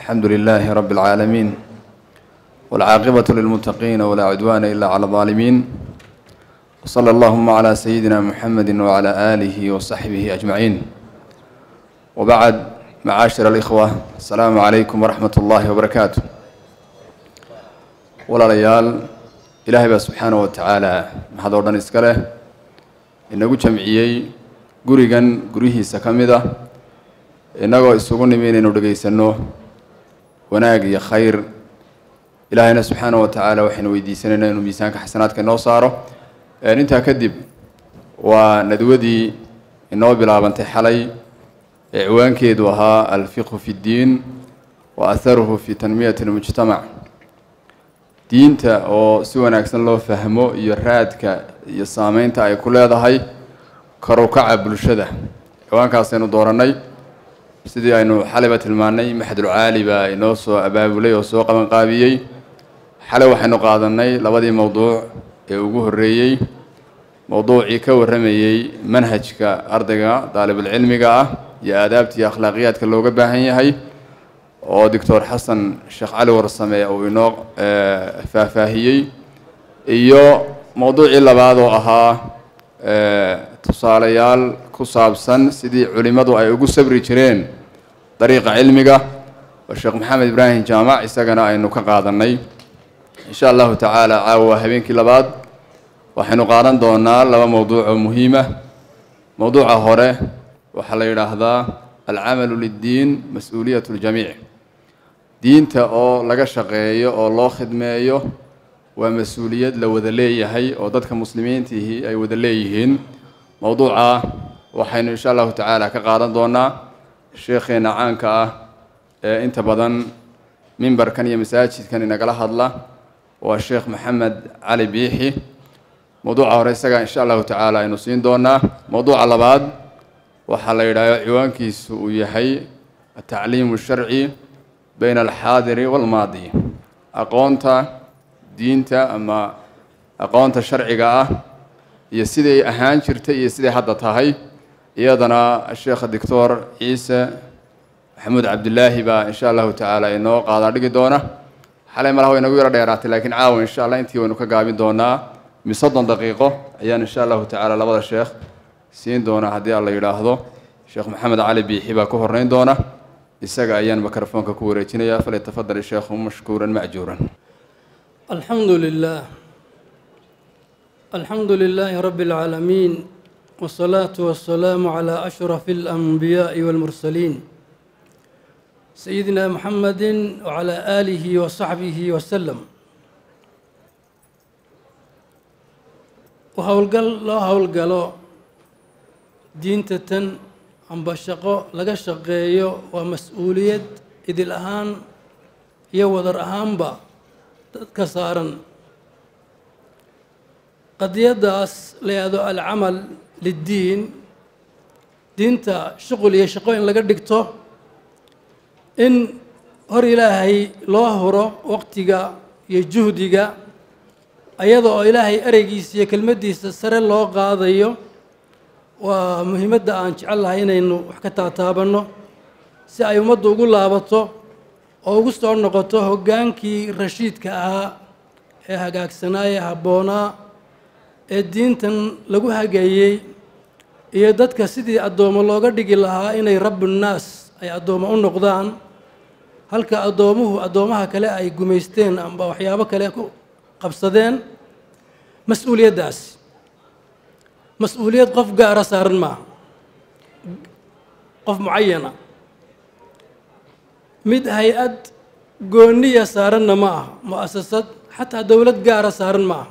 الحمد لله رب العالمين والعاقبة للمتقين ولا عدوان إلا على الظالمين وصلى اللهم على سيدنا محمد وعلى آله وصحبه أجمعين وبعد معاشر الإخوة السلام عليكم ورحمة الله وبركاته walaalayaal ilaahay baa subxaana wa tacaala maxad oo dhan iska leh inagu jamciyey gurigan guryihiisa ka mid ah innagoo isugu nimi inaynu dhegaysanno wanaag iyo khayr ilaahayna subxaana wa tacaala waxaynu weydiisanaynaa inuu miisaanka xasanaadka inoo saaro intaa kadib waa nadwadii inoo bilaabantay xalay ee ciwaankeedu ahaa alfiqhu fi ddiin wa aharuhu fi tanmiyati lmujtamac diinta oo si wanaagsan loo fahmo iyo raadka iyo saameynta ay ku leedahay karukaca bulshada ciwaankaasaynu doorannay sidii aynu xalayba tilmaannay maxadulcaali baa inoo soo abaabulay oo soo qabanqaabiyey xalay waxaynu qaadanay labadii mowduuc ee ugu horreeyey mowduucii ka warramayey manhajka ardayga daalibulcilmiga ah iyo aadaabta iyo akhlaaqiyaadka looga baahan yahay oo doctor xasan sheekh cali warsame uu inoo faahfaahiyey iyo mowduucii labaad oo ahaa tusaalayaal ku saabsan sidii culimmadu ay ugu sabri jireen dariiqa cilmiga oo sheekh maxamed ibraahim jaamac isagana aynu ka qaadanay insha allahu tacaala caawa habeenkii labaad waxaynu qaadan doonaa laba mowduuc oo muhiima mowduuca hore waxaa la yidhaahdaa alcamalu liddiin mas-uuliyat ljamiic diinta oo laga shaqeeyo oo loo khidmeeyo waa mas-uuliyad la wada leeyahay oo dadka muslimiintihi ay wada leeyihiin mowduuca waxaynu insha allahu tacaala ka qaadan doonaa sheekheena caanka ah ee inta badan mimbarkan iyo masaajidkan inagala hadla waa sheekh maxamed cali biixi mowduuca hore isaga insha allahu tacaala aynu siin doonaa mowduuca labaad waxaa la yidhahdo ciwaankiisu uu yahay atacliimu sharci bayna alxaadiri walmaadi aqoonta diinta ama aqoonta sharciga ah iyo siday ahaan jirtay iyo siday hadda tahay iyadana sheekha doctor ciise maxamuud cabdilaahi baa insha allahu tacaala inoo qaadaa dhigi doona xalay malaha way inagu yaro dheeraatay laakiin caawa insha allah intii waynu ka gaabin doonaa mi soddon daqiiqo ayaan insha allahu tacaala labada sheekh siin doonaa haddii alla yidhaahdo sheekh maxamed cali biixi baa ku horreyn doona isaga ayaan mikrofoonka ku wareejinayaa falyatafadal sheekhu mashkuuran macjuuran alxamdu lilah alxamdu lilaahi rabbi اlcaalamiin wالsalaatu wasalaamu calaa ashrafi اlanbiyaaءi wاlmursaliin sayidina muxamadi wacalaa aalihi wasaxbihi wasalam howlgal loo howlgalo diinta tan amba shaqo laga shaqeeyo waa mas-uuliyad idil ahaan iyo wadar ahaanba dadka saaran qadiyaddaas la yahdo alcamal liddiin diinta shuqul iyo shaqo in laga dhigto in hor ilaahay loo huro waqtiga iyo juhdiga ayada oo ilaahay ereygiisa iyo kelmaddiisa sare loo qaadayo waa muhiimadda aan jecel lahay inaynu wax ka taataabanno si ay ummaddu ugu laabato oo ugu soo noqoto hoggaankii rashiidka ahaa ee hagaagsanaaye habboonaa ee diintan lagu hageeyey iyo dadka sidii addoommo looga dhigi lahaa inay rabbunnaas ay addoommo u noqdaan halka addoomuhu addoomaha kale ay gumaysteen amba waxyaabo kale ku qabsadeen mas-uuliyaddaas mas-uuliyad qof gaara saaran maaha qof mucayana mid hay-ad gooniya saaranna ma aha mu-asasad xataa dowlad gaara saaran ma aha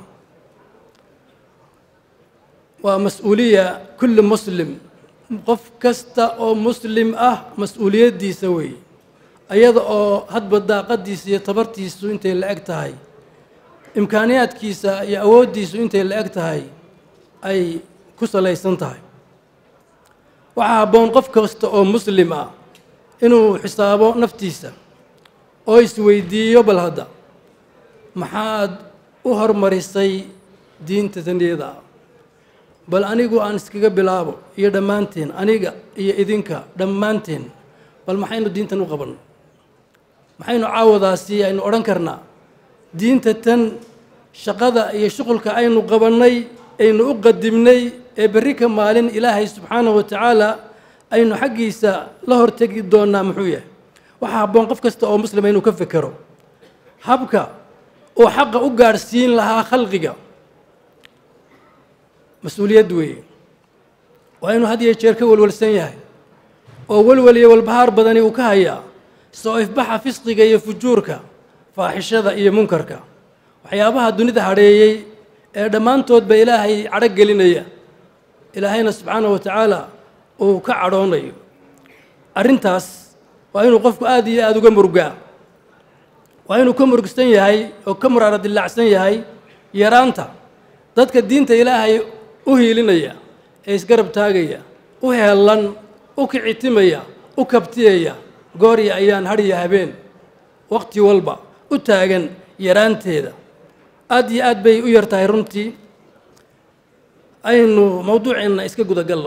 waa mas-uuliya kulli muslim qof kasta oo muslim ah mas-uuliyaddiisa weeye iyada oo hadba daaqadiisa iyo tabartiisu intay la eg tahay imkaaniyaadkiisa iyo awooddiisu intay la eg tahay ay ku salaysan tahay waxaa habboon qof kasta oo muslim ah inuu xisaabo naftiisa oo isweydiiyo bal hadda maxaad u hormarisay diinta taniyada ah bal anigu aan iskaga bilaabo iyo dhammaanteen aniga iyo idinka dhammaanteen bal maxaynu diintan u qabanno maxaynu caawadaasi aynu odhan karnaa diinta tan shaqada iyo shuqulka aynu qabannay aynu u qadimnay ee berri ka maalin ilaahay subxaanahu wa tacaala aynu xaggiisa la hortegi doonnaa muxuu yahay waxaa habboon qof kasta oo muslima inuu ka fekero habka uu xaqa u gaadhsiin lahaa khalqiga mas-uuliyad weeye waa inuu had iyo jeer ka welwelsan yahay oo welwel iyo walbahaar badani uu ka hayaa soo ifbaxa fisqiga iyo fujuurka faaxishada iyo munkarka waxyaabaha dunida hadheeyey ee dhammaantoodba ilaahay cadho gelinaya ilaahayna subxaanahu wa tacaala uu ka cadhoonayo arrintaas waa inuu qofku aada iyo aada uga murgaa waa inuu ka murugsan yahay oo ka muraara dillaacsan yahay yaraanta dadka diinta ilaahay u hiilinaya ee isgarab taagaya u heellan u kicitimaya u kabtiyaya goorya ayaan hadhiya habeen wakhti walba u taagan yaraanteeda aad iyo aad bay u yar tahay runtii aynu mawduuceenna iska gudagallo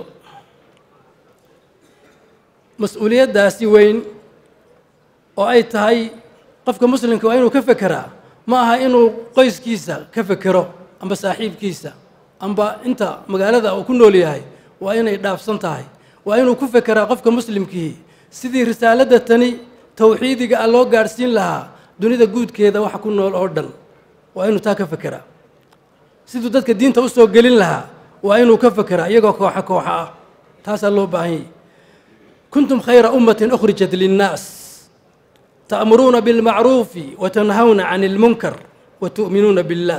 mas-uuliyaddaasi weyn oo ay tahay qofka muslimka waa inuu ka fekeraa ma aha inuu qoyskiisa ka fekero amba saaxiibkiisa amba inta magaalada uu ku nool yahay waa inay dhaafsan tahay waa inuu ku fekeraa qofka muslimkii sidii risaaladda tani towxiidiga ah loo gaadhsiin lahaa dunida guudkeeda waxa ku nool oo dhan waa inuu taa ka fekeraa siduu dadka diinta u soo gelin lahaa waa inuu ka fekeraa iyagoo kooxa kooxa ah taasaa loo baahan yahy kuntum khayra ummatin ukhrijat linnaas ta'muruuna bilmacruufi wa tanhawna can ilmunkar wa tu'minuuna billaah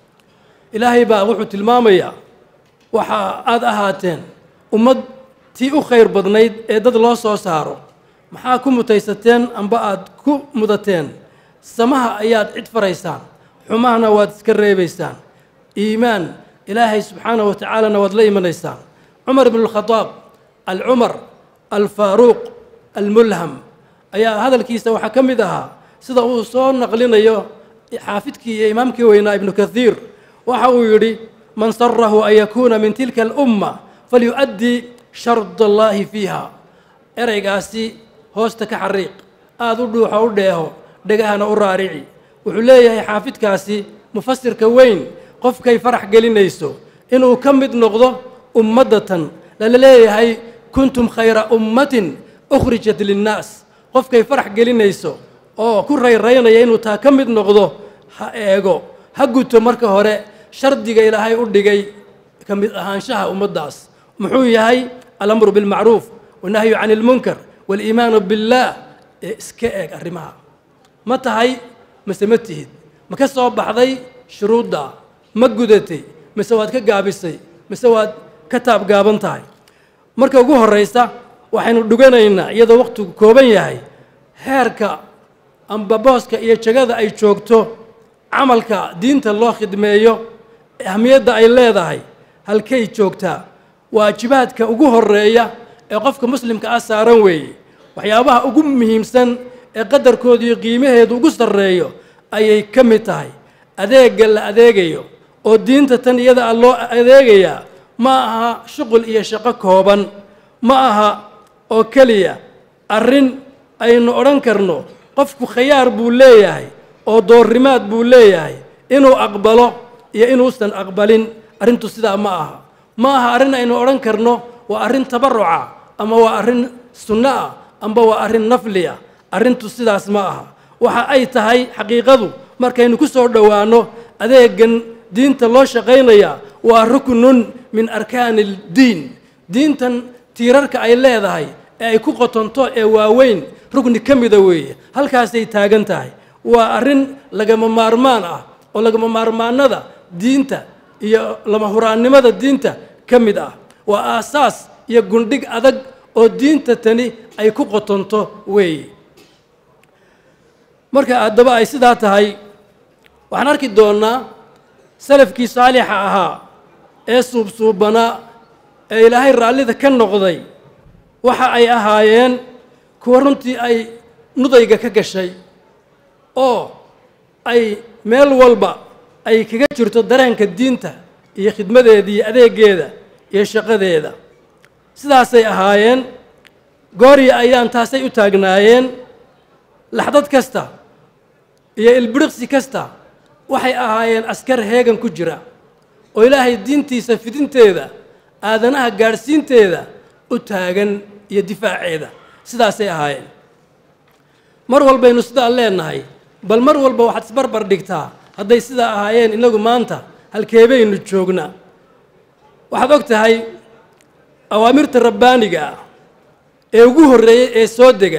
ilaahay baa wuxuu tilmaamayaa waxa aada ahaateen ummad tii u khayr badnayd ee dad loo soo saaro maxaa ku mutaysateen amba aada ku mudateen samaha ayaad cid faraysaan xumahana waad iska reebaysaan iimaan ilaahay subxaanahu wa tacaalana waad la imanaysaan cumar ibnu lkhadaab alcumar alfaaruuq almulham ayaa hadalkiisa waxaa ka mid ahaa sida uu soo naqlinayo xaafidkii iyo imaamkii weynaa ibnu kathiir waxa uu yidhi man sarahu an yakuuna min tilka alumma falyu'addii shard allaahi fiiha ereygaasi hoosta ka xariiq aada u dhuuxo u dheeho dhegahana u raarici wuxuu leeyahay xaafidkaasi mufasirka weyn qofkay farax gelinayso inuu ka mid noqdo ummaddatan lala leeyahay kuntum khayra ummatin ukhrijat linnaas qofkay farax gelinayso oo ku rayraynaya inuu taa ka mid noqdo ha eego ha guto marka hore shardiga ilaahay u dhigay ka mid ahaanshaha ummaddaas muxuu yahay alamru bilmacruuf wanahyu can ilmunkar waaliimaanu billaah ee iska eeg arrimaha ma tahay mase ma tihid ma ka soo baxday shuruudda ma gudatay mise waad ka gaabisay mise waad ka taabgaaban tahay marka ugu horraysa waxaynu dhuganaynaa iyadoo wakhtigu kooban yahay heerka amba booska iyo jagada ay joogto camalka diinta loo khidmeeyo ahmiyadda ay leedahay halkay joogtaa waajibaadka ugu horeeya ee qofka muslimka ah saaran weeye waxyaabaha ugu muhiimsan ee qadarkooda iyo qiimaheedu ugu sarreeyo ayay ka mid tahay adeegga la adeegayo oo diinta tan iyada ah loo adeegayaa ma aha shuqul iyo shaqo kooban ma aha oo keliya arrin aynu odhan karno qofku khayaar buu leeyahay oo doorrimaad buu leeyahay inuu aqbalo iyo inuusan aqbalin arrintu sidaa ma aha ma aha arrin aynu odhan karno waa arrin tabaruca ama waa arrin sunno ah amba waa arrin nafliya arrintu sidaas ma aha waxa ay tahay xaqiiqadu markaynu ku soo dhowaanno adeegan diinta loo shaqaynaya waa ruknun min arkaani ildiin diintan tiirarka ay leedahay ee ay ku qotonto ee waaweyn rugni ka mida weeye halkaasay taagan tahay waa arrin lagama maarmaan ah oo lagama maarmaanada diinta iyo lama huraannimada diinta ka mid ah waa aasaas iyo gundhig adag oo diinta tani ay ku qotonto weeye marka haddaba ay sidaa tahay waxaan arki doonnaa salafkii saalixa ahaa ee suubsuubanaa ee ilaahay raallida ka noqday waxa ay ahaayeen kuwa runtii ay nudayga ka gashay oo ay meel walba ay kaga jirto dareenka diinta iyo khidmadeeda iyo adeegeeda iyo shaqadeeda sidaasay ahaayeen goorya ayaan taasay u taagnaayeen laxdad kasta iyo ilbiriqsi kasta waxay ahaayeen askar heegan ku jira oo ilaahay diintiisa fidinteeda aadanaha gaadhsiinteeda u taagan iyo difaaceeda sidaasay ahaayeen mar walbaynu sidaa leenahay bal mar walba waxaad isbarbar dhigtaa hadday sidaa ahaayeen innagu maanta halkeebaynu joognaa waxaad og tahay awaamirta rabbaaniga ah ee ugu horreeyey ee soo dega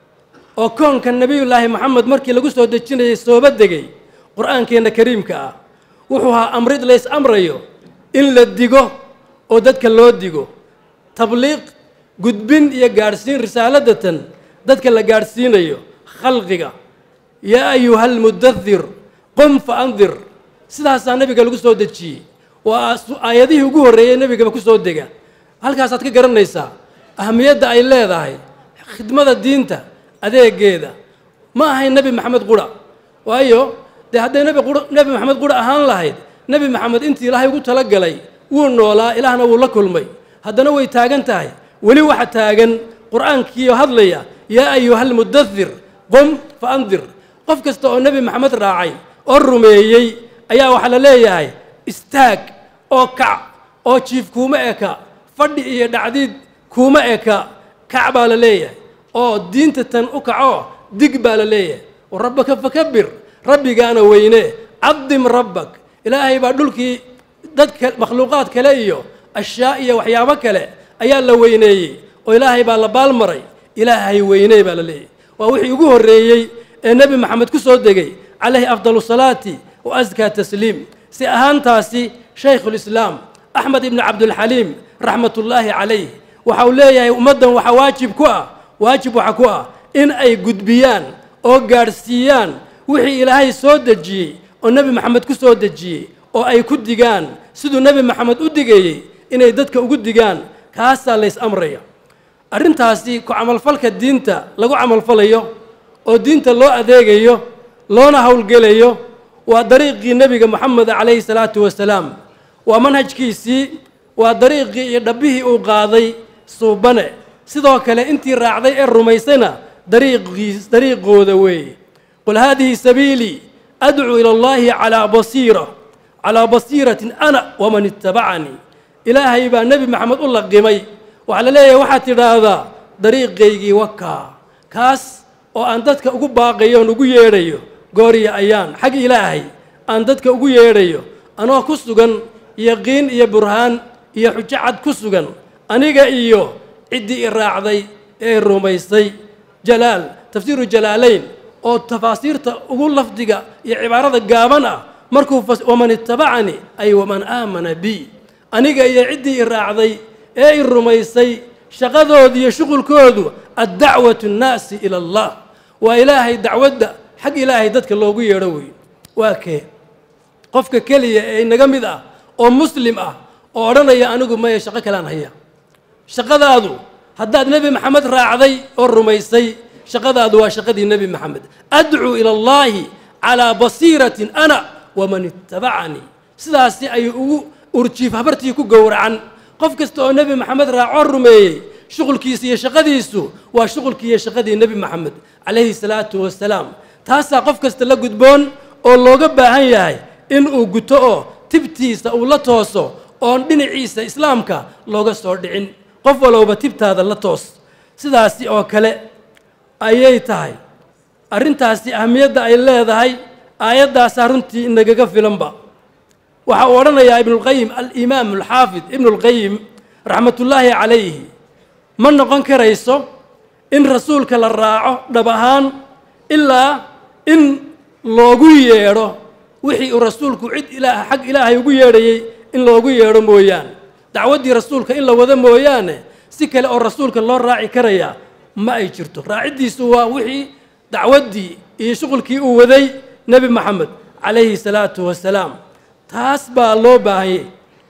oo koonka nebiyullaahi moxamed markii lagu soo dejinayay sooba degay qur-aankeenna kariimka ah wuxuu ahaa amrid lays amrayo in la digo oo dadka loo digo tabliiq gudbin iyo gaadhsiin risaaladatan dadka la gaadhsiinayo khalqiga yaa ayuha almudathir qum fa andir sidaasaa nebiga lagu soo dejiyey waa aayadihii ugu horreeyey nebigaba ku soo dega halkaasaad ka garanaysaa ahamiyadda ay leedahay khidmada diinta adeegeeda ma ahayn nebi maxamed qura waayo dee hadday nebi qura nebi maxamed qura ahaan lahayd nebi maxamed intii ilaahay ugu talagalay wuu noolaa ilaahna wuu la kulmay haddana way taagan tahay weli waxa taagan qur-aankiioo hadlaya yaa ayuha almudathir qum fa andir qof kasta oo nebi maxamed raacay oo rumeeyey ayaa waxaa la leeyahay istaag oo kac oo jiif kuuma eka fadhi iyo dhacdiid kuuma eka kac baa la leeyahay oo diinta tan u kaco dig baa la leeyahay oo rabbaka fakabir rabbigaana weyne cadim rabbak ilaahay baa dhulkii dadka makhluuqaad kale iyo ashyaa iyo waxyaabo kale ayaa la weyneeyey oo ilaahay baa la baalmaray ilaahay weyney baa la leeyahay waa wixii ugu horreeyey ee nebi maxamed ku soo degay calayhi afdalu salaati wa askaa tasliim si ahaantaasi shaykhulislaam axmed ibni cabdulxaliim raxmatullaahi calayh waxa uu leeyahay ummaddan waxaa waajib ku ah waajib waxa ku ah in ay gudbiyaan oo gaadhsiiyaan wixii ilaahay soo dejiyey oo nebi maxamed ku soo dejiyey oo ay ku digaan siduu nebi maxamed u digayey inay dadka ugu digaan kaasaa lays amraya arrintaasi ku camalfalka diinta lagu camalfalayo oo diinta loo adeegayo loona howlgelayo waa dariiqii nebiga moxameda calayhi salaatu wasalaam waa manhajkiisii waa dariiqii iyo dhabbihii uu qaaday suubane sidoo kale intii raacday ee rumaysayna dariiqiis dariiqooda weeye qul haadihi sabiilii adcuu ila allahi calaa basiira calaa basiiratin ana waman ittabacanii ilaahay baa nebi maxamed u laqimay waxaa la leeyahay waxaad tidhaahdaa dariiqaygii wakaa kaas oo aan dadka ugu baaqayo oon ugu yeedhayo gooriya ayaan xag ilaahay aan dadka ugu yeedhayo anoo ku sugan yaqiin iyo burhaan iyo xujo cad ku sugan aniga iyo ciddii i raacday ee i rumaysay jalaal tafsiiru jalaalayn oo tafaasiirta ugu lafdiga iyo cibaarada gaaban ah markuu waman ittabacanii ay waman aamana bi aniga iyo ciddii i raacday ee i rumaysay shaqadoodu iyo shuqulkoodu addacwatu nnaasi ila allah waa ilaahay dacwadda xag ilaahay dadka loogu yeedho wey waa kee qofka keliya ee inaga mid ah oo muslim ah oo odhanaya anigu maya shaqo kalean haya shaqadaadu haddaad nebi maxamed raacday oo rumaysay shaqadaadu waa shaqadii nebi maxamed adcuu ila allaahi calaa basiiratin ana waman ittabacanii sidaasi ayuu ugu urjiif habartii ku gowracan qof kasta oo nebi maxamed raacoo rumeeyey shuqulkiisa iyo shaqadiisu waa shuqulkii iyo shaqadii nebi maxamed calayhi salaatu wasalaam taasaa qof kasta la gudboon oo looga baahan yahay in uu guto oo tibtiisa uu la tooso oon dhinaciisa islaamka looga soo dhicin qof walowba tibtaada la toos sidaasi oo kale ayay tahay arrintaasi ahamiyadda ay leedahay aayaddaasaa runtii inagaga filanba waxa uu odhanayaa ibnulqayim alimaam alxaafid ibnulqayim raxmatullaahi calayhi ma noqon karayso in rasuulka la raaco dhab ahaan ilaa in loogu yeedho wixii uu rasuulku cid ilaa xag ilaahay ugu yeedhayey in loogu yeedho mooyaane dacwaddii rasuulka in la wado mooyaane si kale oo rasuulka loo raaci karayaa ma ay jirto raaciddiisu waa wixii dacwaddii iyo shuqulkii uu waday nebi maxamed calayhi salaatu wasalaam taas baa loo baahanyay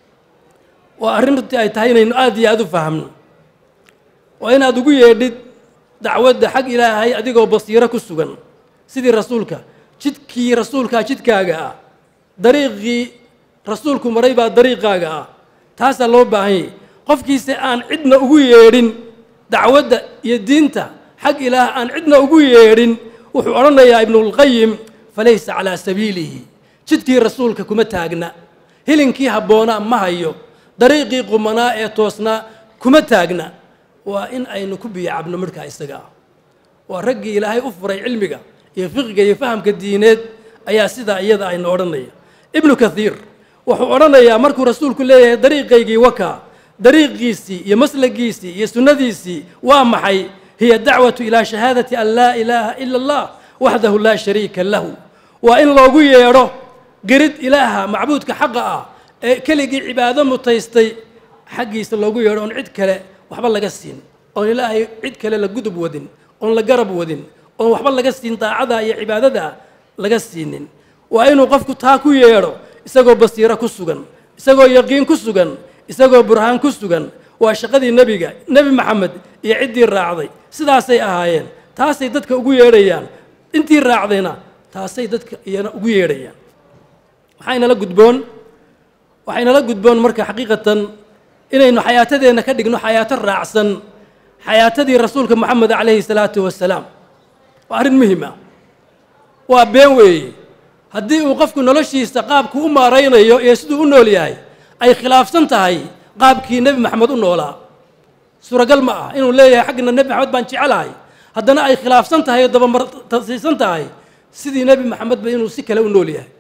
waa arrin runtii ay tahay inaynu aad iyo aada u fahamno waa inaad ugu yeedhid dacwadda xag ilaahay adigoo basiiro ku sugan sidii rasuulka jidkii rasuulkaa jidkaaga ah dariiqii rasuulku maray baa dariiqaaga ah taasaa loo baahanyay qofkiise aan cidna ugu yeedhin dacwadda iyo diinta xag ilaah aan cidna ugu yeedhin wuxuu odhanayaa ibnulqayim falaysa calaa sabiilihi jidkii rasuulka kuma taagna hilinkii habboonaa ma hayo dariiqii qumanaa ee toosnaa kuma taagna waa in aynu ku biyacabno midhkaa isaga ah waa raggii ilaahay u furay cilmiga iyo fiqiga iyo fahamka diineed ayaa sidaa iyada aynu odhanaya ibnu kathiir wuxuu odhanayaa markuu rasuulku leeyahay dariiqaygii wakaa dariiqiisii iyo maslagiisii iyo sunnadiisii waa maxay hiya dacwatu ilaa shahaadati an laa ilaaha ila allah waxdahu laa shariika lahu waa in loogu yeedho gerid ilaaha macbuudka xaqa ah ee keligii cibaado mutaystay xaggiisa loogu yeedho oon cid kale waxba laga siin oon ilaahay cid kale la gudub wadin oon la garab wadin oon waxba laga siin daacada iyo cibaadada laga siinin waa inuu qofku taa ku yeedho isagoo basiiro ku sugan isagoo yaqiin ku sugan isagoo burhaan ku sugan waa shaqadii nebiga nebi maxamed iyo ciddii raacday sidaasay ahaayeen taasay dadka ugu yeedhayaan intii raacdayna taasay dadka iyana ugu yeedhayaan waxaynala gudboon waxaynala gudboon marka xaqiiqatan inaynu xayaatadeenna ka dhigno xayaato raacsan xayaatadii rasuulka moxamed calayhi salaatu wasalaam waa arrin muhim ah waa been weeye haddii uu qofku noloshiisa qaabku u maaraynayo iyo siduu u nool yahay ay khilaafsan tahay qaabkii nebi maxamed u noolaa suuragal ma ah inuu leeyahay xaggana nebi maxamed baan jecelahay haddana ay khilaafsan tahay oo dabamartasiisan tahay sidii nebi maxamedba inuu si kale u nool yahay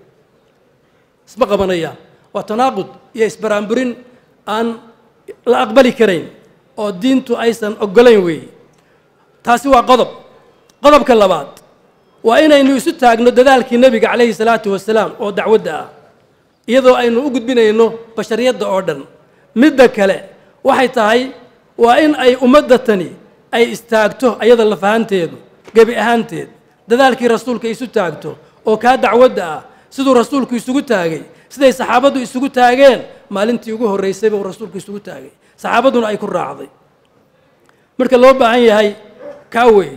isma qabanayaan waa tanaaqud iyo isbaraanburin aan la aqbali karayn oo diintu aysan oggolayn weeye taasi waa qodob qodobka labaad waa inaynu isu taagno dadaalkii nebiga calayhi salaatu wasalaam oo dacwadda ah iyadoo aynu u gudbinayno bashariyadda oo dhan midda kale waxay tahay waa in ay ummadda tani ay istaagto ayada lafahanteedu gebi ahaanteed dadaalkii rasuulka isu taagto oo kaa dacwadda ah siduu rasuulku isugu taagay siday saxaabaddu isugu taageen maalintii ugu horraysayba uu rasuulku isugu taagay saxaabadduna ay ku raacday marka loo baahan yahay kaa weeye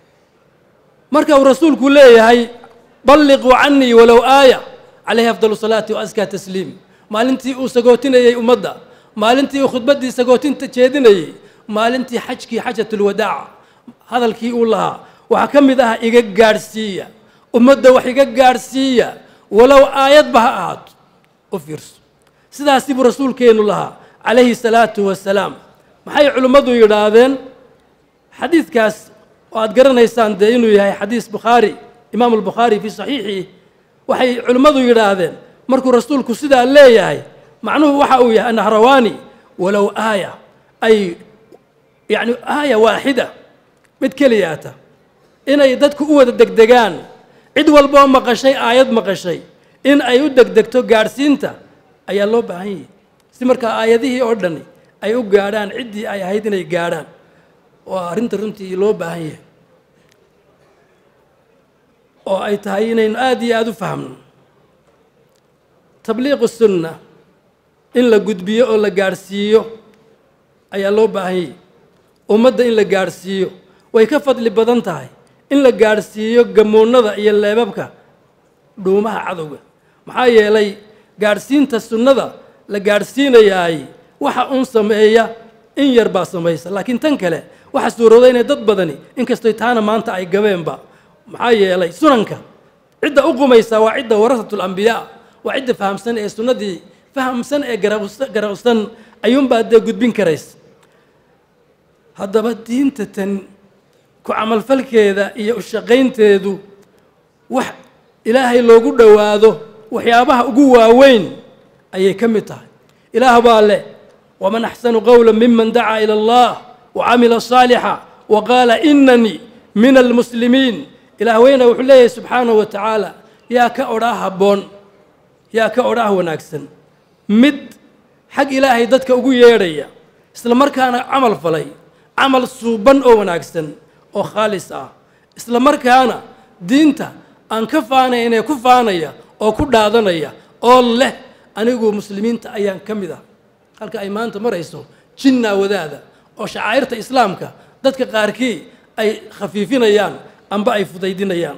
marka uu rasuulku leeyahay balliquu canii walow aaya calayhi afdal salaati wa askaa tasliim maalintii uu sagootinayey ummadda maalintii uu khudbaddii sagootinta jeedinayey maalintii xajkii xajatulwadaaca hadalkii uu lahaa waxaa ka mid ah iga gaadhsiiya ummadda wax iga gaadhsiiya walow aayadba ha ahaato u fiirso sidaasi buu rasuulkeennu lahaa calayhi salaatu wasalaam maxay culimmadu yidhaahdeen xadiidkaas oo aad garanaysaan dee inuu yahay xadiis bukhaari imaamu albukhaari fii saxiixii waxay culimmadu yidhaahdeen markuu rasuulku sidaa leeyahay macnuhu waxa uu yahay anahrawaani walow aaya ay yacni aaya waaxida mid keliyaata inay dadku u wada degdegaan cid walboo maqashay aayad maqashay in ay u degdegto gaadhsiinta ayaa loo baahan yahay si markaa aayadihii oo dhani ay u gaadhaan ciddii ay ahayd inay gaadhaan waa arrinta runtii loo baahan yahay oo ay tahay inaynu aada iyo aada u fahmno tabliiqu sunna in la gudbiyo oo la gaadhsiiyo ayaa loo baahan yahay ummadda in la gaadhsiiyo way ka fadli badan tahay in la gaadhsiiyo gamoonnada iyo leebabka dhuumaha cadowga maxaa yeelay gaadhsiinta sunnada la gaadhsiinayaay waxa uun sameeya in yar baa samaysa laakiin tan kale waxaa suurooda inay dad badani inkastoy taana maanta ay gabeenba maxaa yeelay sunanka cidda u qumaysaa waa cidda warasatu lambiyaa waa cidda fahamsan ee sunnadii fahamsan ee garaqsan ayuunbaa dee gudbin karaysa haddaba diinta tan ku camalfalkeeda iyo ushaqaynteedu wax ilaahay loogu dhowaado waxyaabaha ugu waaweyn ayay ka mid tahay ilaah baa leh waman axsanu qowla miman dacaa ila allah wacamila saalixa wa qaala inanii min almuslimiin ilaah weyna wuxuu leeyahay subxaanahu wa tacaala yaa ka odhaa habboon yaa ka odhaah wanaagsan mid xag ilaahay dadka ugu yeedhaya isla markaana camal falay camal suuban oo wanaagsan oo khaalis ah isla markaana diinta aan ka faanaynee ku faanaya oo ku dhaadanaya oo leh anigu muslimiinta ayaan ka mid ah halka ay maanta marayso jinnaa wadaada oo shacaa'irta islaamka dadka qaarkii ay khafiifinayaan amba ay fudaydinayaan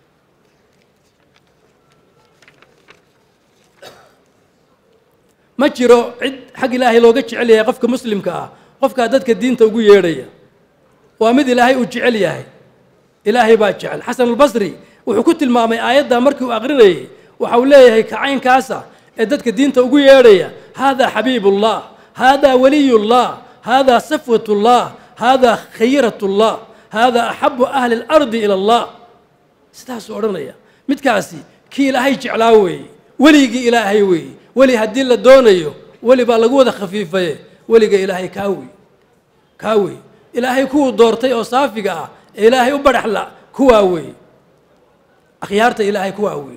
ma jiro cid xag ilaahay looga jecel yahay qofka muslimka ah qofkaa dadka diinta ugu yeedhaya waa mid ilaahay uu jecel yahay ilaahay baa jecel xasan albasri wuxuu ku tilmaamay aayaddaa markii uu aqrinayay waxa uu leeyahay kacaynkaasa ee dadka diinta ugu yeedhaya haadaa xabiibullah haadaa waliyullah haadaa safwatullah haadaa khayratullah haadaa axabu ahli اlardi ila allah sidaasuu odhanaya midkaasi kii ilaahay jeclaa weeye weligii ilaahay weeye weli haddii la doonayo weli baa lagu wada khafiifaye weliga ilaahay kaa wey kaa wey ilaahay kuwuu doortay oo saafiga ah ee ilaahay u badhaxla kuwaa weeye akhyaarta ilaahay kuwaa weeye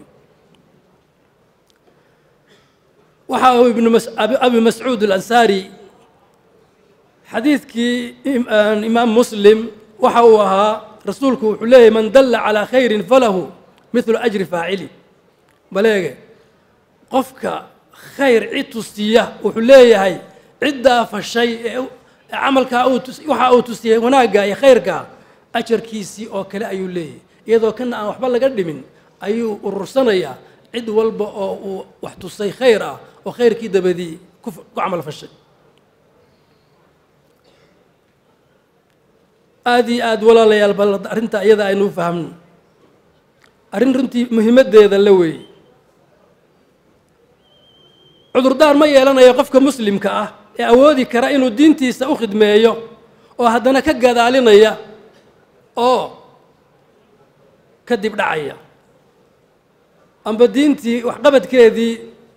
waxa uu ibnu abi mascuud alansaari xadiidkii imaam muslim waxa uu ahaa rasuulku wuxuu leeyahy man dalla calaa khayrin falahu midlu ajri faacili baleege qofka khayr cid tusiya wuxuu leeyahay ciddaa fashay ee camalkaa waxa uu tusiyey wanaagga iyo khayrka ajarkiisii oo kale ayuu leeyahay iyadoo kana aan waxba laga dhimin ayuu urursanayaa cid walba oo uu wax tusay khayr ah oo khayrkii dabadii ku camal fashay aada iyo aada walaalayaal bal arrinta iyada aynu fahamno arrin runtii muhiimaddeeda la weeye cudurdaar ma yeelanayo qofka muslimka ah ee awoodi kara inuu diintiisa u khidmeeyo oo haddana ka gadaalinaya oo ka dib dhacaya amba diintii waxqabadkeedii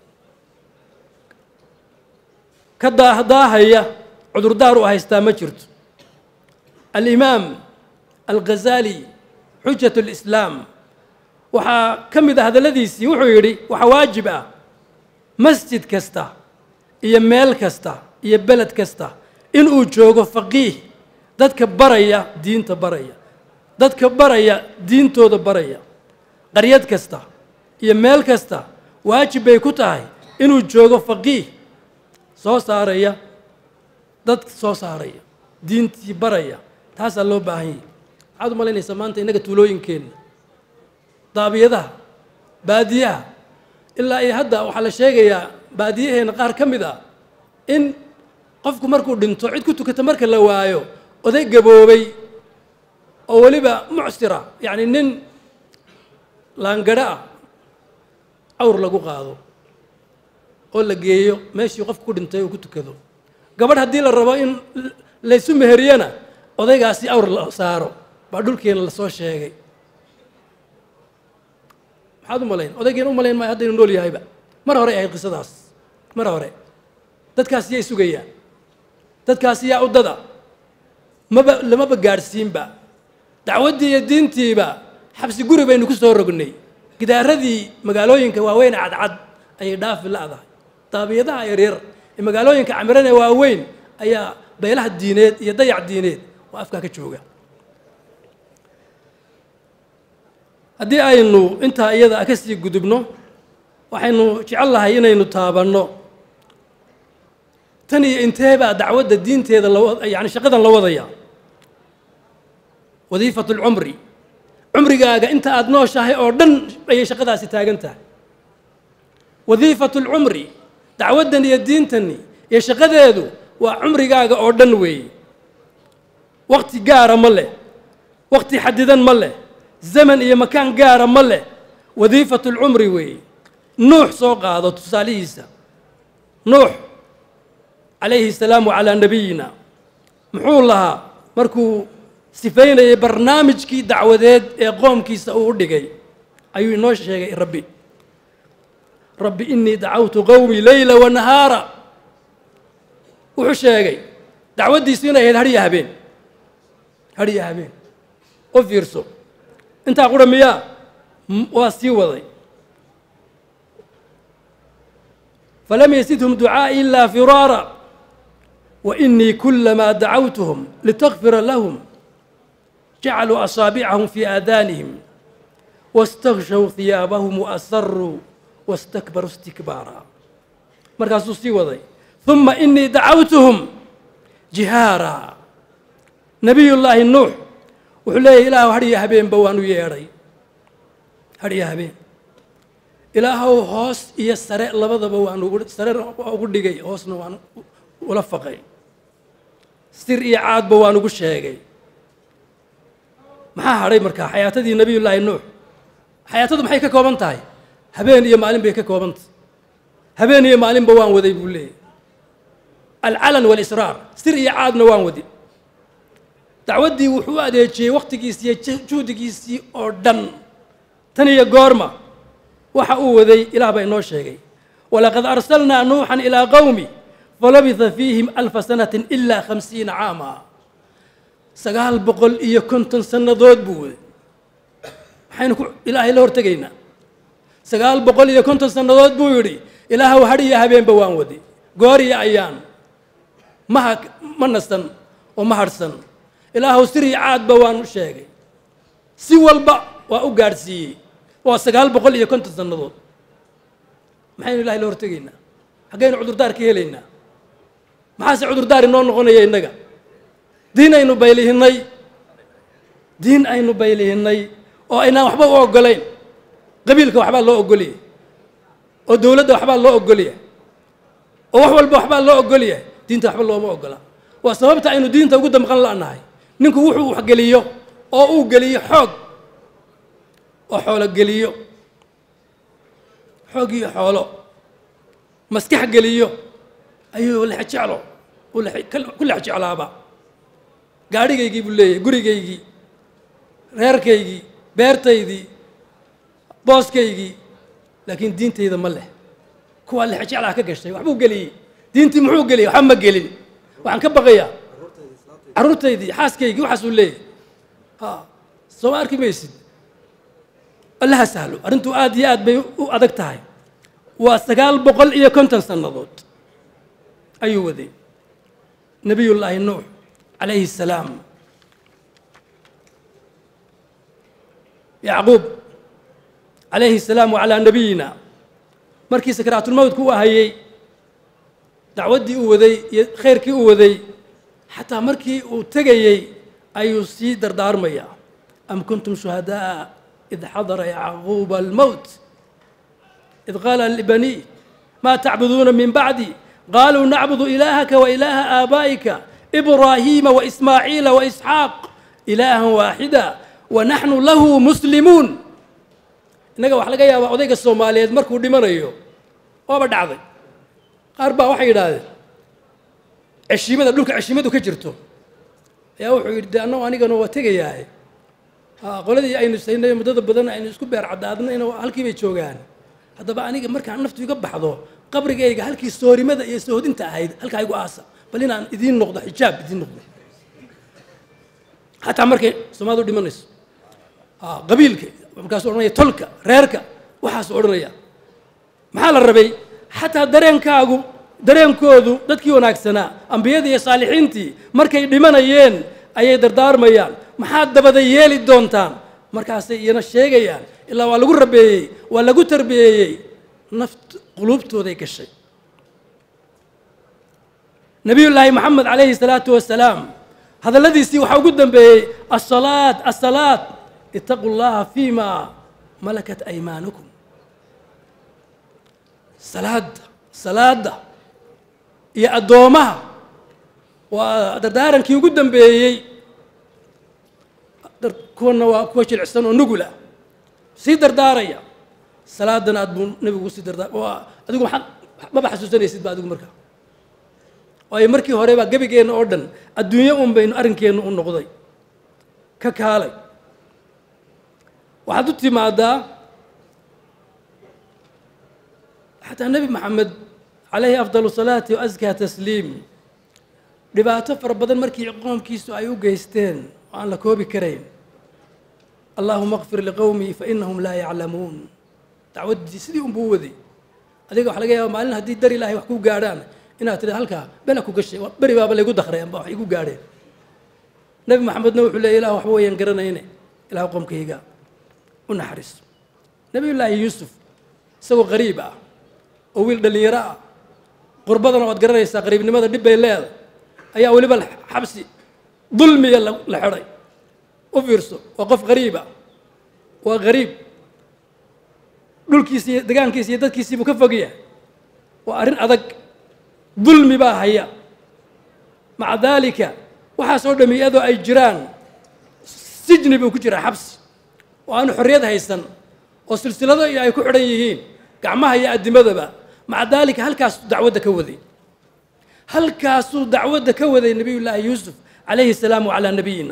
ka daahdaahaya cudurdaar u haystaa ma jirto alimaam alghazali xujat اlislaam waxaa ka mid ah hadalladiisii wuxuu yidhi waxaa waajib ah masjid kasta iyo meel kasta iyo beled kasta inuu joogo faqiih dadka baraya diinta baraya dadka baraya diintooda baraya qaryad kasta iyo meel kasta waajib bay ku tahay inuu joogo faqiih soo saaraya dad soo saaraya diintii baraya taasaa loo baahan yahay maxaad u malaynaysaa maanta innaga tuulooyinkeenna daabiyadaha baadiyaha ilaa iyo hadda waxaa la sheegayaa baadiyaheenna qaar ka mid ah in qofku markuu dhinto cid ku tukata marka la waayo oday gaboobay oo weliba mucsira yacni nin laangadho ah awr lagu qaado oo la geeyo meeshii qofku ku dhintay uu ku tukado gabadh haddii la rabo in laysu meheriyana odaygaasi awr la saaro baa dhulkeena lasoo sheegay maxaad u malayn odaygeena u malayn maayo haddaynu nool yahayba mar hore ahayd qisadaas mar hore dadkaas yay sugayaan dadkaasi yaa uddada maba lamaba gaadhsiinba dacwaddii iyo diintiiba xabsi guri baynu ku soo rognay gidaaradii magaalooyinka waaweyn cadcad ayay dhaafi la'dahay daabiyadaha yaryar ee magaalooyinka camiran ee waaweyn ayaa beelaha diineed iyo dayac diineed oo afkaa ka jooga haddii aynu intaa iyada ka sii gudubno waxaynu jecel lahay inaynu taabanno tan iyo intee baa dacwadda diinteeda yani shaqadan la wadaya wadiifatu lcumri cumrigaaga inta aada nooshahay oo dhan ayay shaqadaasi taagan tahay wadiifatu lcumri dacwaddan iyo diintani iyo shaqadeedu waa cumrigaaga oo dhan weeye wakti gaara ma leh wakti xadidan ma leh zaman iyo makaan gaara ma leh wadiifatu lcumri weeye nuux soo qaado tusaalihiisa nuux calayhi salaamu calaa nabiyina muxuu lahaa markuu sifaynayay barnaamijkii dacwadeed ee qoomkiisa uu u dhigay ayuu inoo sheegay rabbi rabbi inii dacawtu qowmii leyla wa nahaara wuxuu sheegay dacwaddiisu inay ahayd hadhiya habeen hadhiya habeen u fiirso intaa qura miyaa waa sii waday falam yasidhum ducaa'i ilaa firaara wa inii kulamaa dacawtuhum litakfira lahum jacaluu asaabicahum fii aadaanihim waاstakshow hiyaabahum waasaruu wastakbaruu istikbaara markaasuu sii waday uma inii dacawtuhum jihaara nabiy llaahi nuux wuxuu leeyahy ilaahu hadhiya habeenba waan u yeedhay hadhiya habeen ilaahow hoos iyo sare labadaba waan ugu sarena waa ugu dhigay hoosna waan ula faqay sir iyo caadba waan ugu sheegay maxaa hadhay markaa xayaatadii nebiyullaahi nuux xayaatadu maxay ka kooban tahay habeen iyo maalin bay ka kooban tahay habeen iyo maalinba waan waday buu leeyahy alcalan waalisraar sir iyo caadna waan wadi dacwaddii wuxuu u adeejiyey wakhtigiisii iyo juhdigiisii oo dhan tan iyo goorma waxa uu waday ilaah baa inoo sheegay walaqad arsalnaa nuuxan ilaa qowmi falabitha fiihim alfa sanatin ilaa khamsiina caama sagaal boqol iyo konton sannadood buu waday maxaynu ku ilaahay la hortegaynaa sagaal boqol iyo konton sannadood buu yidhi ilaahow hadh iyo habeenba waan waday goor iyo ayaan ma ha ma nasan oo ma hadhsan ilaahow sir iyo caadba waan u sheegay si walba waa u gaadhsiiyey waa sagaal boqol iyo konton sannadood maxaynu ilahay la hortegaynaa xaggaynu cudurdaar ka helaynaa maxaase cudurdaar inoo noqonaya innaga diin aynu baylihinnay diin aynu baylihinnay oo aynaan waxba u oggolayn qabiilka waxbaa loo oggoliyay oo dowladda waxbaa loo oggolyahay oo wax walba waxbaa loo oggolyahay diinta waxba looma oggola waa sababta aynu diinta ugu damqan la'nahay ninku wuxuu waxgeliyo oo uu geliyo xoog oo xoolo geliyo xoog iyo xoolo maskax geliyo ayuu lex jeclo ku lex jeclaaba gaadhigaygii buu leeyahay gurigaygii reerkaygii beertaydii booskaygii laakiin diintayda ma leh kuwaa lex jeclaa ka gashay waxbuu geliyey diintii muxuu geliyey waxba ma gelin waxaan ka baqayaa carruurtaydii xaaskaygii waxaasuu leeyahay ha soo arki maysid allaha sahlo arrintu aad iyo aad bay u adag tahay waa sagaal boqol iyo konton sannadood ayuu waday nebiyullaahi nuux calayhi الsalaam yacquub calayhi الsalaam wacalaa nabiyina markii sakaraatulmowdku u ahayey dacwaddii uu waday iyo khayrkii uu waday xataa markii uu tegayey ayuu sii dardaarmaya am kuntum shuhadaءa id xadara yacquuba almowt id qaala libanii ma tacbuduuna min bacdi qaluu nacbudu ilaahaka wa ilaaha aabaa'ika ibraahiima waismaaciila waisxaaq ilaahan waaxida wa naxnu lahu muslimuun innaga waxaa laga yaabaa odayga soomaaliyeed markuu dhimanayo waaba dhacday qaar baa waxay yidhaahdeen ceshiimada dhulka ceshiimadu ka jirto ayaa wuxuu yidhi de annagu anigana waa tegayaaye qoladii aynu saynay muddada badan aynu isku beer caddaadnayna halkii bay joogaan haddaba aniga markaan naftu iga baxdo qabrigayga halkii soorimada iyo sohodinta ahayd halkaa igu aasa bal inaan idiin noqdo xijaab idiin noqdo xataa markay soomaalidu dhimanayso qabiilka markaasuu odhanaya tolka reerka waxaasuu odhanaya maxaa la rabay xataa dareenkaagu dareenkoodu dadkii wanaagsanaa ambiyadii iyo saalixiintii markay dhimanayeen ayay dardaarmayaan maxaad dabada yeeli doontaan markaasay iyana sheegayaan ilaa waa lagu rabeeyey waa lagu tarbiyeeyey naft quluubtooday gashay nebiyullaahi moxamed calayhi salaatu wasalaam hadalladiisii waxaa ugu dambeeyey asalaad asalaad itaquu llaha fima malakat aymaanukum salaadda salaadda iyo addoomaha waa dardaarankii ugu dambeeyey kuwana waa kuwa jilicsan oo nugula sii dardaaraya salaadana aad buu nebigu sii dardaar waa adigu maxaad maba xasuusanaysid ba adigu markaa waayo markii hore baa gebigeenna oo dhan adduunyo un baynu arrinkeenna u noqday ka kaalay waxaad u timaadaa xataa nebi maxamed calayhi afdalu salaati wa askaa tasliim dhibaato fara badan markii qoomkiisu ay u geysteen oo aan la koobi karayn allaahuma kfir liqowmii fa inahum laa yaclamuun dacwaddii sidii unbuu waday adiga waxa laga yaaba maalin haddii dar ilaahay wax ku gaadhaan inaad tida halkaa bela ku gashay beri baaba laygu dakray amba wax igu gaadheen nebi maxamedna wuxuu leeyay ilah waxba wayaan garanayne ilah qoomkayga u naxariiso nebiyullaahi yuusuf isagoo qariib ah oo wiil dhallinyaro ah qurbadana waad garanaysaa qariibnimada dhib bay leedahay ayaa weliba xabsi dulmiya la xidhay u fiirso waa qof qariiba waa qariib dhulkiisi iyo degaankiisi iyo dadkiisiibuu ka fogyahay waa arrin adag dulmi baa haya maca daalika waxaasoo dhami iyadoo ay jiraan sijni buu ku jiraa xabsi oo aanu xorriyad haysan oo silsilado iyo ay ku xidhan yihiin gacmaha iyo addimadaba maca daalika halkaasuu dacwadda ka waday halkaasuu dacwadda ka waday nebiyullaahi yuusuf calayhi salaam wacalaa nabiyina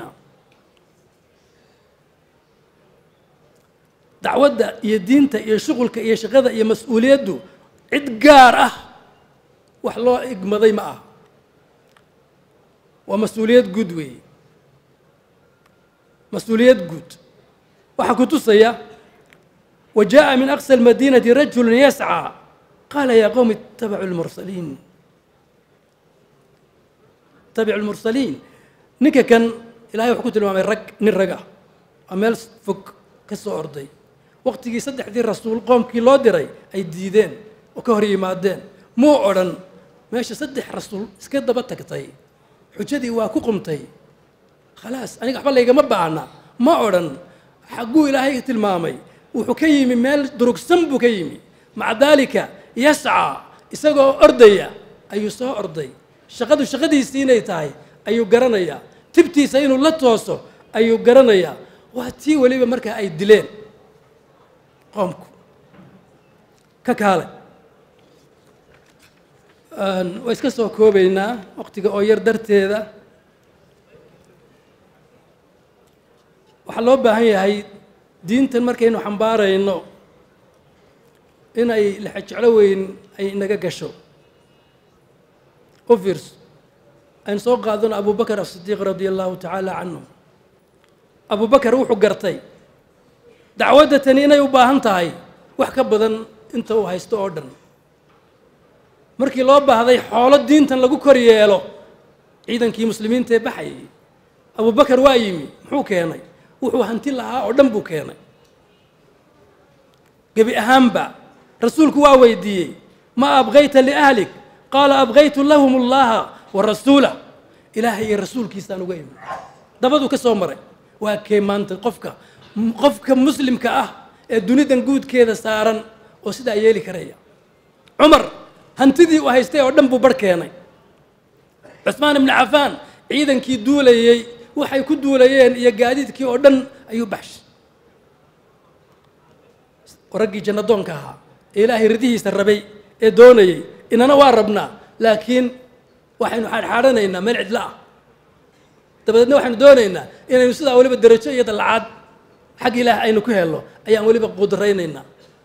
dacwadda iyo diinta iyo shuqulka iyo shaqada iyo mas-uuliyaddu cid gaar ah wax loo igmaday ma ah waa mas-uuliyad guud weeye mas-uuliyad guud waxaa ku tusaya wa jaaءa min aqsى اlmadinati rajulu yascى qaala ya qowm itabacu lmursaliin itabicu lmursaliin ninka kan ilahay wuxuu ku tilmaamay rag nin rag ah waa meel fog ka soo orday waqtigii saddexdii rasuul qoomkii loo diray ay diideen oo ka hor yimaadeen muu odhan meesha saddex rasuul iska daba tagtay xujadii waa ku qumtay khalaas aniga waxba laygama baahna ma odhan xagguu ilaahay tilmaamay wuxuu ka yimi meel durugsan buu ka yimi maca daalika yascaa isagoo ordaya ayuu soo orday shaqadu shaqadiisii inay tahay ayuu garanayaa tibtiisa inuu la tooso ayuu garanayaa waa tii weliba markaa ay dileen qoomku ka kaale waa iska soo koobaynaa waqtiga oo yar darteeda waxaa loo baahan yahay diintan markaynu xambaarayno inay lexejeclo weyn ay inaga gasho u fiirso aynu soo qaadano abu bakar asidiiq radia allahu tacaala canhu abu bakar wuxuu gartay dacwadda tani inay u baahan tahay wax ka badan inta uu haysto oo dhan markii loo baahday xoolo diintan lagu kor yeelo ciidankii muslimiinta ee baxayay abu bakar waa yimi muxuu keenay wuxuu hanti lahaa oo dhan buu keenay gebi ahaanba rasuulku waa weydiiyey ma abqayta liahlik qaala abqaytu lahum allaha wa rasuulah ilaahay iyo rasuulkiisaan uga imi dabaduu ka soo maray waa kee maanta qofka qofka muslimka ah ee dunidan guudkeeda saaran oo sidaa yeeli karaya cumar hantidii uu haystay oo dhan buu bar keenay cusmaan ibnu cafaan ciidankii duulayey waxay ku duulayeen iyo gaadiidkii oo dhan ayuu baxshay raggii jannadoonka ahaa ee ilaahay ridihiisa rabay ee doonayey inana waa rabnaa laakiin waxaynu xaadxaadhanaynaa meel cidlo ah dabadeedna waxaynu doonaynaa inaynu sidaa weliba derajo iyo dallacaad xag ilaah aynu ku helno ayaan weliba qudraynaynaa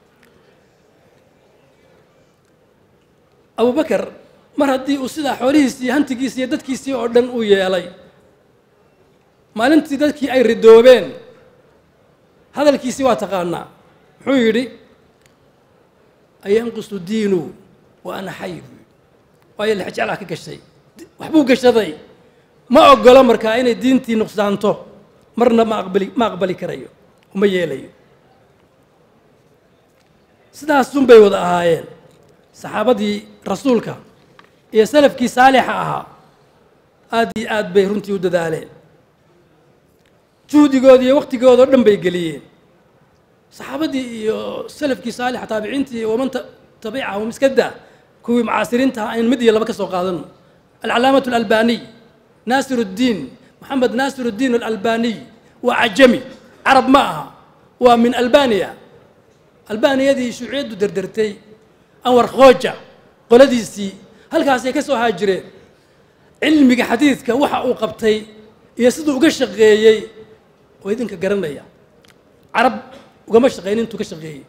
abu bakar mar haddii uu sidaa xoolihiisii iyo hantigiisii iyo dadkiisii oo dhan uu yeelay maalintii dadkii ay ridoobeen hadalkiisii waa taqaanaa muxuu yidhi ayanqusu diinu wa ana xay waayo lexjeclaa ka gashay waxbuu gashaday ma ogolo markaa inay diintii nuqsaanto marna ma aqbali ma aqbali karayo uma yeelayo sidaasun bay wada ahaayeen saxaabadii rasuulka iyo salafkii saalixa ahaa aad iyo aad bay runtii u dadaaleen juhdigooda iyo waktigooda o dhan bay geliyeen saxaabadii iyo salafkii saalixa taabiciintii iyo waman tabicahum iska daa kuwii mucaasiriinta ah aynu mid iyo laba ka soo qaadano alcalaamatu alalbaniy naasir اddiin moxamed naasir اddiin alalbaniy waa cajami carab ma aha waa min albaniya albaniyadii shuuciyaddu derdertay anwar khooja qoladiisii halkaasay ka soo haajireen cilmiga xadiidka waxa uu qabtay iyo siduu uga shaqeeyey oo idinka garanaya carab ugama shaqeyn intuu ka shaqeeyey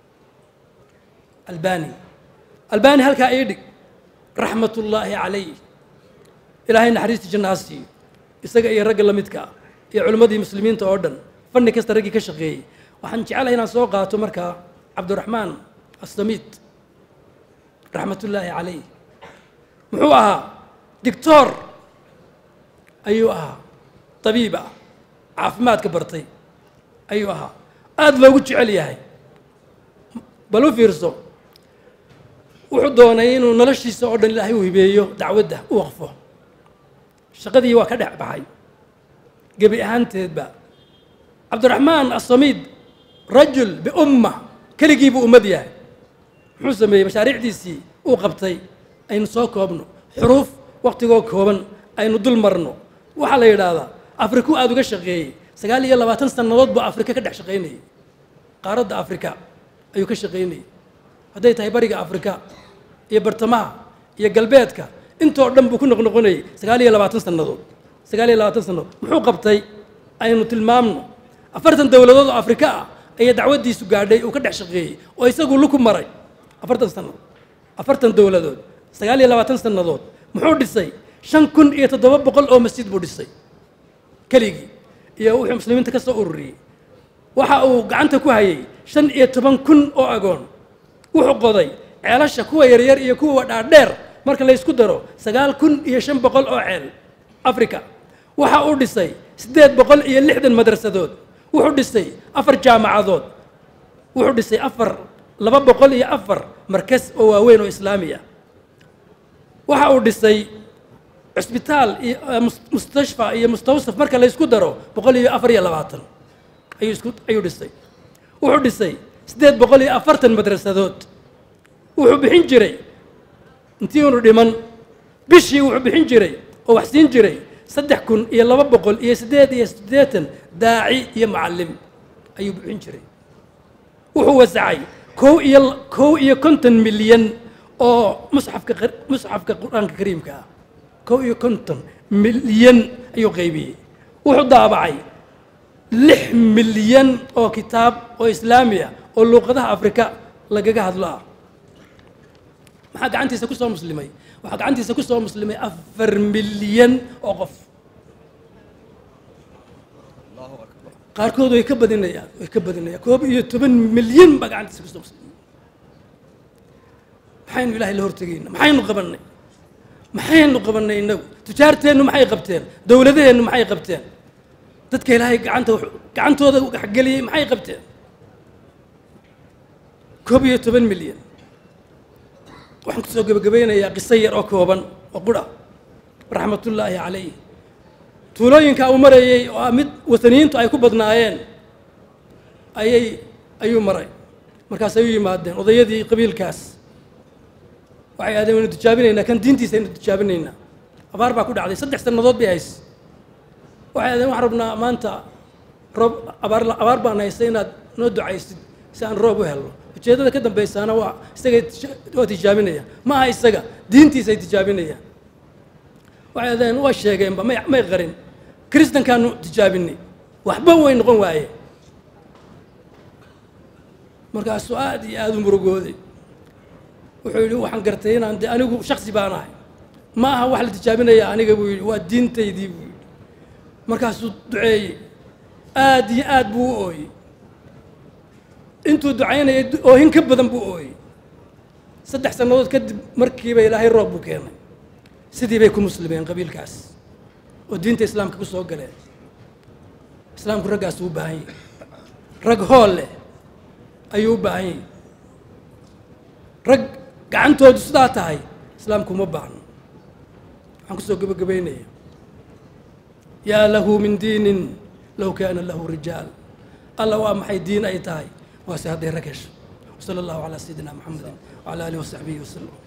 albani albani halkaa ii dhig raxmat ullaahi calayh ilaahay naxariistii jannaha siiyo isaga iyo ragga la midka ah iyo culimmadii muslimiinta oo dhan fanni kasta raggii ka shaqeeyey waxaan jecelahay inaan soo qaato markaa cabdiraxmaan assamiid raxmat ullaahi calayh muxuu ahaa dictor ayuu ahaa tabiib ah caafimaadka bartay ayuu ahaa aada loogu jecel yahay bal u fiirso wuxuu doonay inuu noloshiisa oo dhan ilaahay u hibeeyo dacwadda u waqfo shaqadii waa ka dhex baxay gebi ahaanteedba cabdiraxmaan assamiid rajul biumma keligii buu ummad yahay muxuu sameeyey mashaariicdiisii uu qabtay aynu soo koobno xuruuf waktigoo kooban aynu dul marno waxaa la yidhaahdaa afriku aada uga shaqeeyey sagaal iyo labaatan sannadood buu afrika ka dhex shaqaynayay qaaradda afrika ayuu ka shaqaynayay hadday tahay bariga afrika iyo bartamaha iyo galbeedka intoo dhan buu ku noqnoqonayay sagaal iyo labaatan sannadood sagaal iyo labaatan sannadood muxuu qabtay aynu tilmaamno afartan dowladood oo afrika ah ayaa dacwaddiisu gaadhay uu ka dhex shaqeeyey oo isagu luku maray afartan sannadood afartan dowladood sagaal iyo labaatan sannadood muxuu dhisay shan kun iyo toddoba boqol oo masjid buu dhisay keligii iyo wuxuu muslimiinta ka soo ururiyey waxa uu gacanta ku hayay shan iyo toban kun oo agoon wuxuu qoday ceelasha kuwa yaryar iyo kuwa dhaadheer marka la ysku daro sagaal kun iyo shan boqol oo ceel africa waxa uu dhisay siddeed boqol iyo lixdan madrasadood wuxuu dhisay afar jaamacadood wuxuu dhisay afar laba boqol iyo afar markas oo waaweyn oo islaami ah waxa uu dhisay cusbitaal iyo mustashfa iyo mustawsaf marka la ysku daro boqol iyo afar iyo labaatan ayuu isku ayuu dhisay wuxuu dhisay siddeed boqol iyo afartan madrasadood wuxuu bixin jiray intii unu dhiman bishii wuxuu bixin jiray oo wax siin jiray saddex kun iyo laba boqol iyo siddeed iyo siddeetan daaci iyo macallim ayuu bixin jiray wuxuu wasacay kow iyo kow iyo konton milyan oo musxafka musxafka qur-aanka kariimka ah kow iyo konton milyan ayuu qaybiyey wuxuu daabacay lix milyan oo kitaab oo islaami ah oo luuqadaha afrika lagaga hadlo ah maxaa gacantiisa ku soo muslimay waxaa gacantiisa ku soo muslimay afar milyan oo qof qaarkood way ka badinayaan way ka badinayaan koob iyo toban milyan baa gacantiisa kusoo muslimay maxaynu ilaahay la hortegayna maxaynu qabannay maxaynu qabannay innagu tujaarteennu maxay qabteen dowladaheennu maxay qabteen dadka ilaahay gacanta gacantooda waxgeliyey maxay qabteen koob iyo toban milyan waxaan kusoo gebagabaynayaa qiso yar oo kooban oo qura raxmatullaahi calayh tuulooyinka uu marayey oo ah mid wataniyiintu ay ku badnaayeen ayay ayuu maray markaas ay u yimaadeen odayadii qabiilkaas waxay ahdeen waynu tijaabinaynaa kan diintiisa aynu tijaabinaynaa abaar baa ku dhacday saddex sannadood bay hays waxay ahdeen waxaan rabnaa maanta roob abaar abaar baan haystay inaad noo ducaysid si aan roob u helno ujeeddada ka dambaysaana waa isagay waa tijaabinayaan ma aha isaga diintiisay tijaabinayaan waxay ahdeen waa sheegeenba may may qarin kristankaanu tijaabinay waxba way noqon waayeen markaasuu aad iyo aada u murugooday wuxuu yidhi waxaan gartay inaan de anigu shaksi baan ahay ma aha wax la tijaabinaya aniga buu yidhi waa diintaydii buu yidhi markaasuu duceeyey aad iyo aad buu u ooyey intuu ducaynayay oohin ka badan buu ooyey saddex sannadood kadib markiiba ilaahay roob buu keenay sidii bay ku muslimeen qabiilkaas oo diinta islaamka ku soo galeen islaamku raggaas uu u baahan yahy rag hool leh ayuu u baahan yahy rag gacantoodu sidaa tahay islaamku uma baahno waxaan kusoo gebagabaynaya yaa lahu min diinin low kaana lahu rijaal alla waa maxay diin ay tahay waase hadday rag hesho wasala allahu calaa sayidina maxamedin wacala aalihi wasaxbihi wasalam